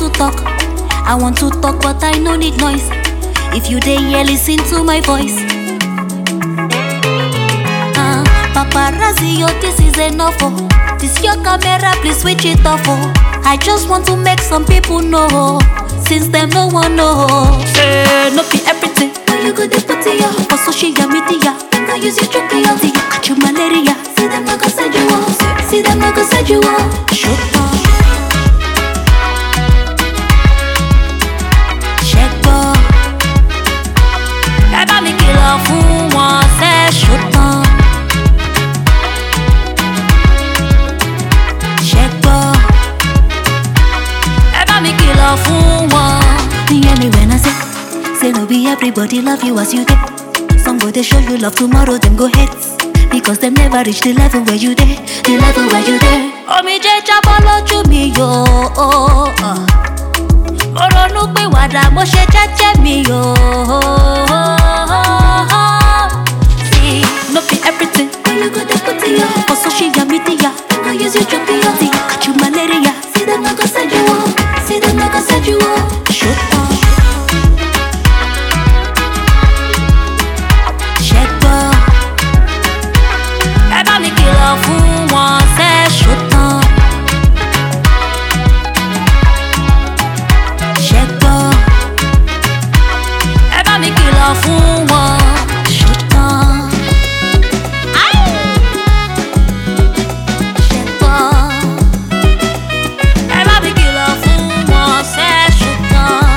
to talk. I want to talk, but I no need noise. If you dey here, listen to my voice. Ah, paparazzi, yo, this is enough. Oh. This your camera, please switch it off. Oh. I just want to make some people know. Since them no one know. Say, no be everything. When you go to put it up for social media. Then go use your joke, yo. See you catch your malaria. See them no go send you off. See them no go send you off. Shut up. ṣẹ́gbọ́. ẹ bá mi kìlọ̀ fún wọn ṣẹ́ ṣùtàn. ṣẹ́gbọ́. ẹ bá mi kìlọ̀ fún wọn. hear me when I say say no be everybody love you as you dey. some go dey show you love tomorrow dem go hate. because dem never reach the level where you dey the level where you dey. omijé jábọ́ lójú mi yóò. mo ronú pé wàdà mo ṣe jẹ́jẹ́ mi o. See, no be everything. When you go dey put it up for social media, dem go use you joke me up. See, catch you malaria. See them no go send you up. See them no go send you up. Shut up. Ṣẹ́gbọ́. Ẹ bá mi kìlọ̀ fún wọn ṣẹ́ ṣùtàn. ṣẹ́gbọ́. ẹ bá mi kìlọ̀ fún wọn ṣùtàn. ṣẹ́gbọ́. ẹ bá mi kìlọ̀ fún wọn ṣẹ́ ṣùtàn.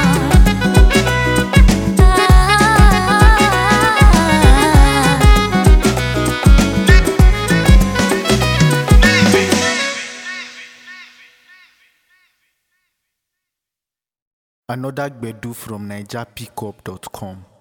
Another Gbedu from NigerPickup.com.